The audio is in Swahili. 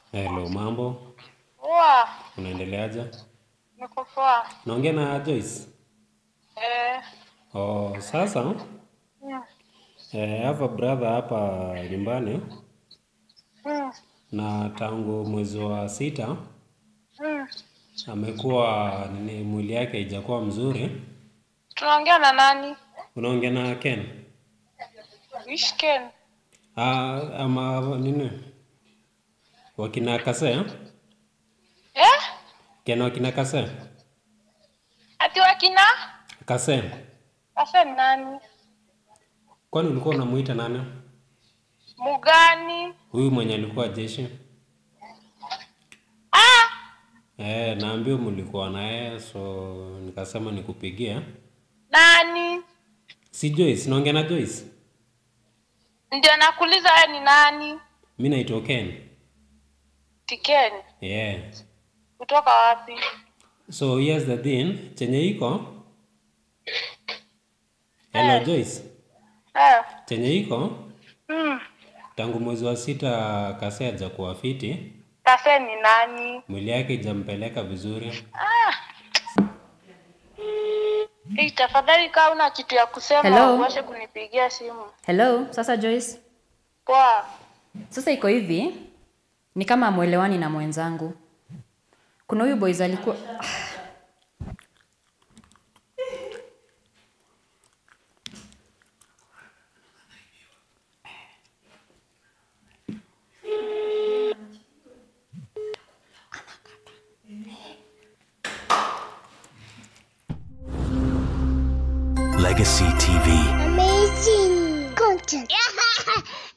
Hello, mambo, Poa, unaendeleaje? niko poa. Naongea na Joyce. Eh, Oh, sasa mm, eh, I have a brother hapa nyumbani mm, na tangu mwezi wa sita mm. amekuwa nini, mwili yake haijakuwa mzuri. Tunaongea na nani? Unaongea na Ken? Which Ken? Ah, ama nini, wakina Kase? Eh? Ken wakina Kase? Ati wakina? Kase, Sasa ni nani? kwani ulikuwa unamuita nani? Mugani? Huyu mwenye alikuwa jeshi? Ah! Eh, naambiwa mlikuwa naye, so nikasema nikupigie. Nani? Si Joyce, naongea na Joyce. Ndio nakuuliza wewe ni nani? Mi naitwa Ken. Tiken. Yeah. Kutoka wapi? So here's the thing, chenye iko Hello Eh. Joyce. Eh. Chenye iko Mm. tangu mwezi wa sita Kase hajakuwa fiti, Sasa ni nani? mwili yake ijampeleka vizuri. Ah. Hey, tafadhali kama una kitu ya kusema Hello? uache kunipigia simu. Hello, sasa Joyce. Poa. Sasa iko hivi, ni kama amwelewani na mwenzangu. Kuna huyu boys alikuwa Legacy TV. Amazing content.